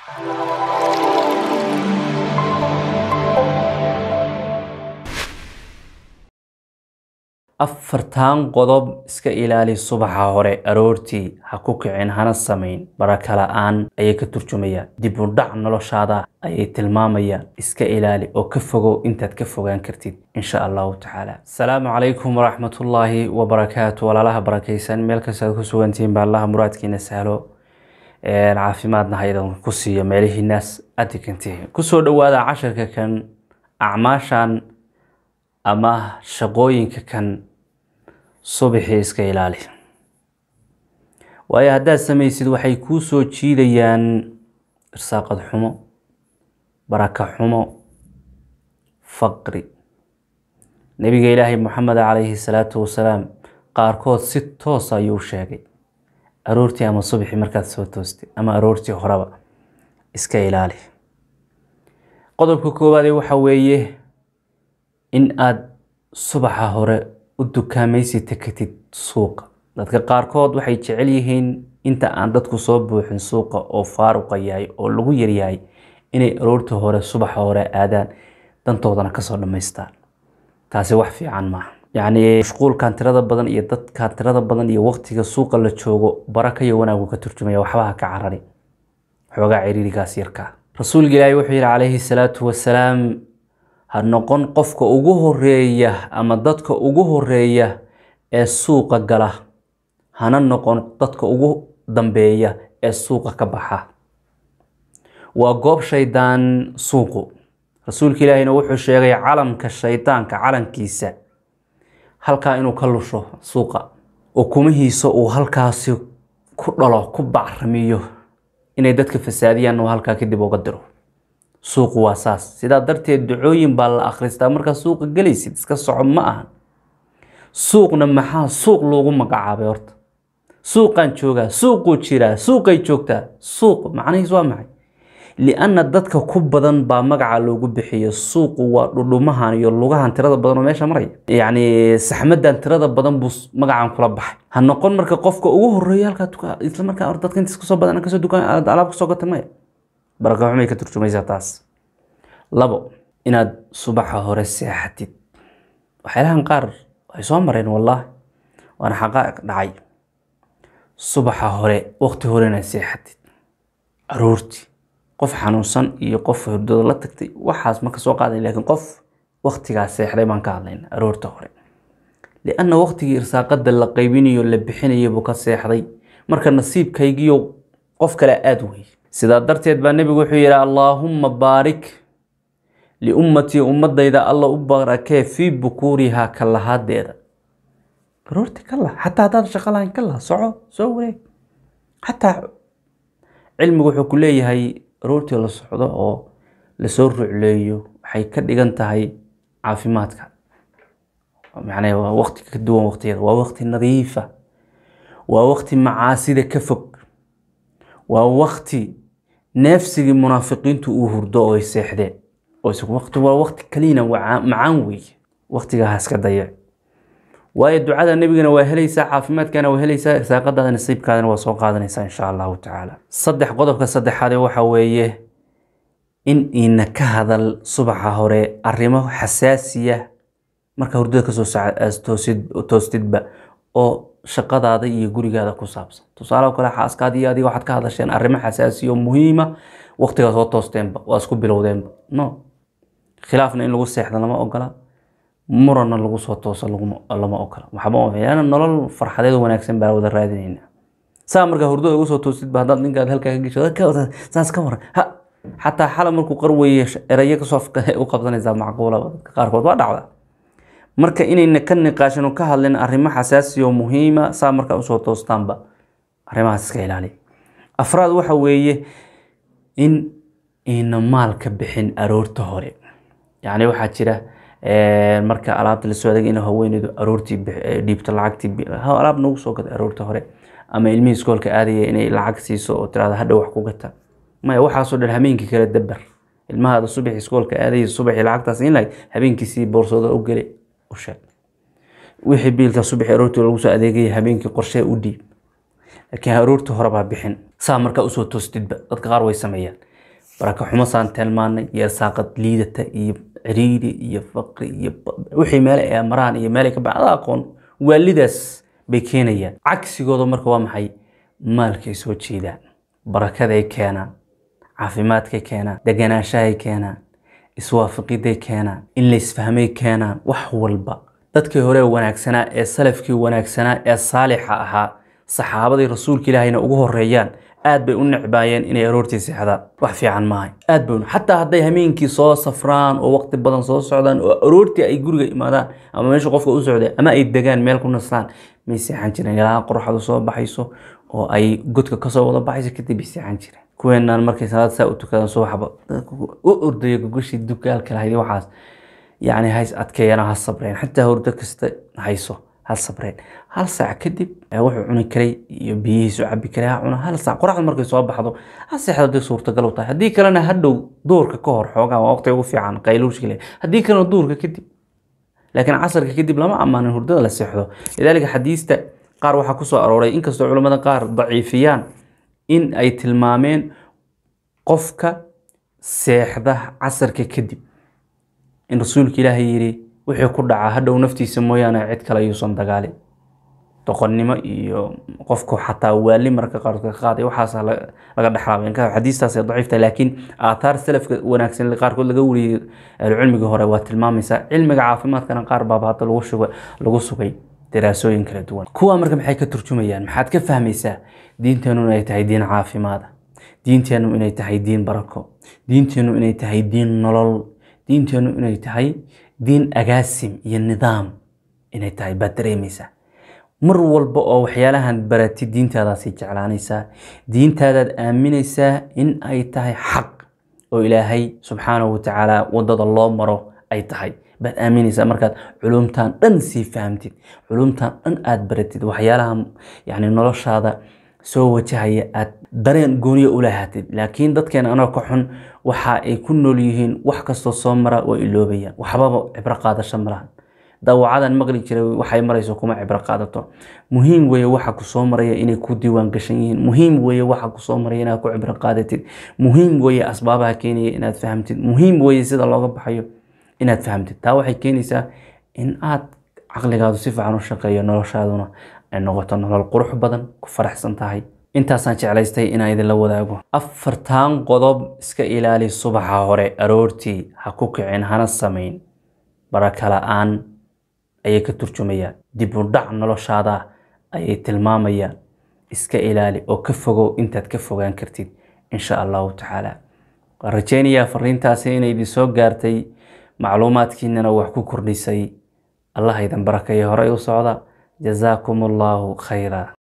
afartan qodob iska ilaali subaxa hore aroortii ha ku kicin hana samayn baraka la-aan ayay ka turjumayaan dib u dhac noloshaada ayay tilmaamayaan iska ilaali oo ka fogow intaad ka fogaan kartid insha allahu tacaala asalaamu calaykum waraxmatullaahi wabarakaatu walaalaha barakaysan meel kastaad ku sugantihiin baa allaha muraadkiina sahlo caafimaadna haydan ku siiyo meelihiinaas aad degantihiin kusoo dhawaada casharka kan acmaashan ama shaqooyinka kan subaxii iska ilaali waayo haddaad samaysid waxay kuu soo jiidayaan irsaaqad xumo baraka xumo faqri nabiga ilaahay moxamed calayhi salaatu wasalaam qaarkood si toos ayuu sheegay aroortii ama subaxii markaad soo toostay ama aroortii horeba iska ilaali qodobka koowaade waxa weeye in aada subaxa hore u dukaamaysi takatid suuqa dadka qaarkood waxay jecel yihiin inta aan dadku soo buuxin suuqa oo faaruqa yahay oo lagu yaryahay inay aroorta hore subaxa hore aadaan dantoodana kasoo dhammaystaan taasi wax fiican maaha yacni mashquulkan tirada badan iyo dadkan tirada badan iyo waqtiga suuqa la joogo baraka iyo wanaagu ka turjumaya waxbaha ka carari xoogaa ciriirigaas yarkaa rasuulka ilaahi wuxuu yihi calayhi salaatu wasalaam ha noqon qofka ugu horeeya ama dadka ugu horeeya ee suuqa gala hana noqon dadka ugu dambeeya ee suuqa ka baxa waa goob shaydaan suuqu rasuulka ilaahina wuxuu sheegay calamka shaydaanka calankiisa halkaa inuu ka lusho suuqa ukumihiisa uu halkaasi ku dhalo ku bacrimiyo inay dadka fasaadiyaan uu halkaa kadib uga diro suuqu waa saas sidaa darteed ducooyin baa la akhristaa markaa suuqa gelaysid iska soco ma ahan suuqna maxaa suuq loogu magacaabay horta suuqaan joogaa suuquu jiraa suuqay joogtaa suuq macnihiis waa maxay lianna dadka ku badan baa magaca loogu bixiyo suuqu waa dhudhumahan iyo lugahan tirada badan oo meesha maraya yacni saxmadan tirada badan buu magacan kula baxay ha noqon marka qofka ugu horeeya halkaa isla markaa dadka intiis kasoo badan kasoo dukaan alaab kasoo gata maya baraka xumay ka turjumaysaa taas labo inaad subaxa hore seexatid waxyaalahan qaar way soo mareen wallaahi waana xaqaa'iq dhacay subaxa hore waqti hore inaad seexatid aroortii qof xanuunsan iyo qof hurdada la tagtay waxaas ma ka soo qaadan laakiin qof waqtigaas seexday baan ka hadlayna aroorta hore lianna waqtigii irsaaqada la qaybinayo la bixinayo buu ka seexday marka nasiibkaygiyo qof kale aada wey sidaa darteed baa nebigu wuxuu yidhi allaahumma baarik liummatii ummadayda alla u barakee fii bukuurihaa ka lahaadeeda aroorti ka lah xataa haddaad shaqo lahayn ka lah soco soo wareeg xataa cilmigu wuxuu ku leeyahay aroortii la socdo oo lasoo rucleeyo waxay ka dhigan tahay caafimaadka macnaha waa waqti ka duwan waqtiyada waa waqti nadiifa waa waqti macaasida ka fog waa waqti neefsigii munaafiqiintu uu hurdo oo ay seexdeen waqti waa waqti kaliina macaan weeye waqtigaa haska dayac waayo ducada nebigana waa helaysaa caafimaadkana waa helaysaa irsaaqadaada nasiibkaadana waa soo qaadanaysaa insha allahu tacaala saddex qodobka saddexaade waxa weeye in iina ka hadal subaxa hore arrimo xasaasiya marka hurdada kasoo toostidba oo shaqadaada iyo gurigaada ku saabsan tusaale kale xaaskaadi iyo adiga waxaad ka hadasheen arrimo xasaasiya oo muhiima waqtigaa soo toosteenba waa isku bilowdeenba no khilaafna in lagu seexda lama ogola muranna lagu soo tooso lama ogola waxba nolol farxadeed wanaagsan baa wada raadinayna saa markaa hurdada ugu soo toosidba haddaad ninkaad halkaa ka gesho saas ka waran ha xataa xala markuu qarweye erayo kasoo u qabsanaysaa macquula dadka qaarkood waa dhacda marka inayna ka niqaashin oo ka hadlin arrimo xasaasi oo muhiima saa markaa usoo toostaanba arrimahaas iska ilaaliya afraad waxa weeye in ayna maal ka bixin aroorta hore yacni waxaa jira marka alaabta lasoo adeeg in haweeneydu aroortii dhiibto lacagtii alaab nagu soo gata aroorta hore ama ilmihii iskoolka aadaya inay lacag siiso oo tirahda hadha wax ku gata maya waxaasoo dhan habeenkii kala dabar ilmahaada subaxii iskoolka aadaya subaxii lacagtaas in lahayd habeenkiisii boorsooda u geli u sheeg wixii biilka subaxii aroortii lagu soo adeegaya habeenkii qorshee u dhiib laakiin aroortii hore baa bixin saa markaa usoo toostidba dadka qaar way sameeyaan baraka xumo saan tilmaanay iyo irsaaqad liidata iyo ciriiri iyo faqri iyo wixii meele ay maraan iyo meelay ka baxda aqoon waalidaas bay keenayaan cagsigooda marka waa maxay maalkay soo jeedaan barakaday keenaan caafimaadkay keenaan deganaanshahay keenaan iswaafaqiday keenaan in la isfahmay keenaan wax walba dadkii hore wanaagsanaa ee salafkii wanaagsanaa ee saalixa ahaa saxaabadii rasuulka ilaahayna ugu horeeyaan aad bay u necbaayeen inay aroortii seexdaan wax fiican maahay aad bay xataa hadday hameenkii soo safraan oo waqti badan soo socdaan oo aroortii ay guriga imaadaan ama meesha qofka u socday ama ay degaan meel ku naslaan may seexan jireen ilaa qorraxdu soo baxayso oo ay godka kasoo wada baxayso kadib bay seexan jireen kuweenaan markay salaad saa u tukadaan subaxba u ordaya gogoshii dugaalka lahayd waxaas yacni hays adkeeyana ha sabreen xataa hurdo kasta hayso ha sabreen hal saac kadib wuxuu cuni karay iyo biyihiisu cabi karay ha cuna hal saac qoraxda markay soo baxdo ha seexdo haday suurtagal u tahay haddii kalena hadhow duurka ka hor xoogaa waa waqti ugu fiican qayluushkile haddii kalena duurka kadib laakiin casarka kadib lama ammaanin hurdada la seexdo lidaalika xadiista qaar waxaa kusoo arooray inkastoo culimmada qaar daciifiyaan in ay tilmaameen qofka seexda casarka kadib in rasuulka ilaahay yidhi wixii ku dhacaa hadhow naftiisa mooyaane cid kale yuusan dagaalin doqonnimo iyo qofku xataa waali marka qaarkood ka qaaday waxaas laga dhexlaabay xadiistaas daciifta laakiin aathaar salafka wanaagsan qaarkood laga wariyey ahlucilmiga hore waa tilmaamaysaa cilmiga caafimaadkana qaar baaba hadda lagu sugay lagu sugay daraasooyin kala duwan kuwa marka maxay ka turjumayaan maxaad ka fahmaysaa diinteenu inay tahay diin caafimaada diinteenu inay tahay diin barako diinteenu inay tahay diin nolol diinteenu inay tahay diin agaasim iyo nidaam inay tahay baad dareemaysaa mar walba oo waxyaalahan baratid diintaadaasay jeclaanaysaa diintaadaad aaminaysaa in ay tahay xaq oo ilaahay subxaanahu watacaala wadada loo maro ay tahay baad aaminaysaa markaad culumtan dhan sii fahamtid culumtan dhan aad baratid waxyaalaha yani noloshaada soo wajahaya aad dareen gooniya u lahaatid laakiin dadkeena anoo ka xun waxa ay ku nool yihiin wax kastoo soo mara waa iloobayaan waxbaba cibro qaadasho malahan daawacadan maqli jiray waxay marayso kuma cibro qaadato muhiim weeye waxa ku soo maraya inay ku diiwaan gashan yihiin muhiim weeye waxa ku soo maraya inaad ku cibro qaadatid muhiim weeye asbaabaha keenaya inaad fahamtid muhiim weeye sida looga baxayo inaad fahamtid taa waxay keenaysaa in aad caqligaadu si fiican u shaqeeyo noloshaaduna ay noqoto nolol qurux badan ku faraxsan tahay intaasaan jeclaystay inaan idinla wadaago afartan qodob iska ilaali subaxa hore aroortii ha ku kicin hana samayn baraka la-aan ayay ka turjumayaan dib u dhac noloshaada ayay tilmaamayaan iska ilaali oo ka fogow intaad ka fogaan kartid insha allahu tacaala waan rajeynayaa fariintaasi inay idin soo gaartay macluumaadkiinana wax ku kordhisay allah idin barakeeyo horey u socda jazaakum allahu khayra